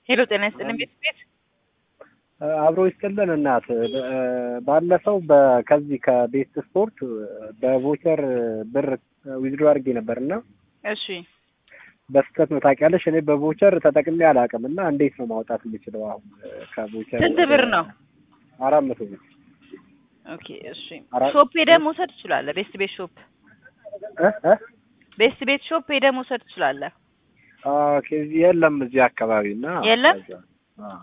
ሄሎ ጤና ይስጥልን ቤት ቤት አብሮ ይስጥልን እናት ባለፈው በ- ከዚህ ከቤስት ስፖርት በቮቸር ብር ዊዝድሮ አድርጌ ነበር እና እሺ በስህተት ነው ታውቂያለሽ። እኔ በቮቸር ተጠቅሜ አላውቅም እና እንዴት ነው ማውጣት የምችለው አሁን ከቮቸር? ስንት ብር ነው? አራት መቶ ብር። ኦኬ እሺ አራት- ሾፕ ሄደህ መውሰድ ትችላለህ። ቤስት ቤት ሾፕ እ እ ቤስት ቤት ሾፕ ሄደህ መውሰድ ትችላለህ። ኦኬ እዚህ የለም እዚህ አካባቢ እና የለም? ከዛ- አዎ።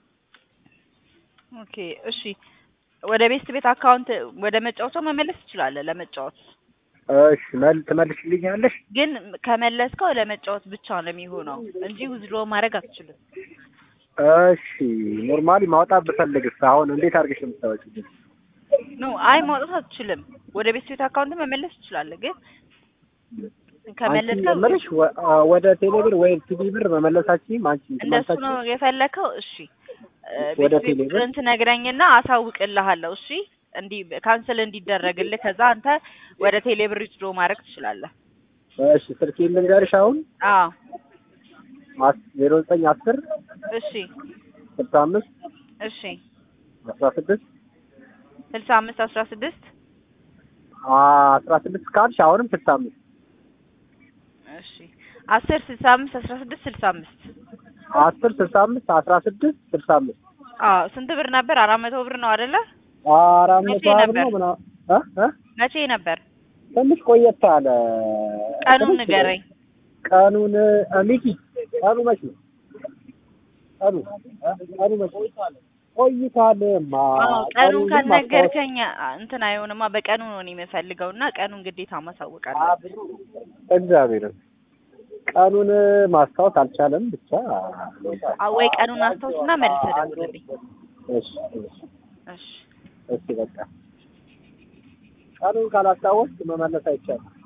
ኦኬ እሺ ወደ ቤስት ቤት አካውንት ወደ መጫወቻው መመለስ ትችላለህ። ለመጫወት እሺ መል ትመልሽልኛለሽ? ግን ከመለስከው ለመጫወት ብቻ ነው የሚሆነው እንጂ ውዝድሮ ማድረግ አትችልም። እሺ ኖርማሊ ማውጣት ብፈልግስ አሁን እንዴት አድርገሽ ነው የምታወጪው? ኖ አይ ማውጣት አትችልም። ወደ ቤስት ቤት አካውንት መመለስ ትችላለህ። ግን አንቺ ከመለስከው የምልሽ ወ- አ- ወደ ቴሌብር ወይም ቲቪ ብር መመለሳችሁም አንቺ እንደሱ ነው ትመልሳችሁ? የፈለከው? እሺ እ፣ ወደ ቤት ቤት ቴሌብር? ቁጥርን ትነግረኝና አሳውቅልሃለሁ። እሺ እንዲ ካንስል እንዲደረግልህ ከዛ አንተ ወደ ቴሌብር ዊዝድሮ ማድረግ ትችላለህ። እሺ ስልኬን ልንገርሽ አሁን አዎ ዜሮ ዘጠኝ አስር እሺ ስልሳ አምስት እሺ አስራ ስድስት ስልሳ አምስት አስራ ስድስት አስራ ስድስት ካልሽ አሁንም ስልሳ አምስት እሺ አስር ስልሳ አምስት አስራ ስድስት ስልሳ አምስት አስር ስልሳ አምስት አስራ ስድስት ስልሳ አምስት አዎ ስንት ብር ነበር? አራት መቶ ብር ነው አይደለ? አራት መቶ መቼ ብር ነበር? ነው ምናምን እ እ መቼ ነበር? ትንሽ ቆየት አለ። ቀኑን ትንሽ ንገረኝ። ቀኑን እ፣ ሚኪ ቀኑ መች ነው? ቀኑ እ፣ ቀኑ መች ነው? ቆይቷልማ። አዎ ቀኑን ቀኑን ግን ማስታወስ ካልነገርከኝ አ- እንትን አይሆንማ። በቀኑ ነው እኔ የምፈልገው እና ቀኑን ግዴታ ማሳወቅ አለብህ። እግዚአብሔርን ቀኑን ማስታወስ አልቻለም። ብቻ አ- ወይ ቀኑን አስታውስና መልሰህ ደውልልኝ። እሺ እሺ እሺ እሺ በቃ ቀኑን ካላስታወስክ መመለስ አይቻልም።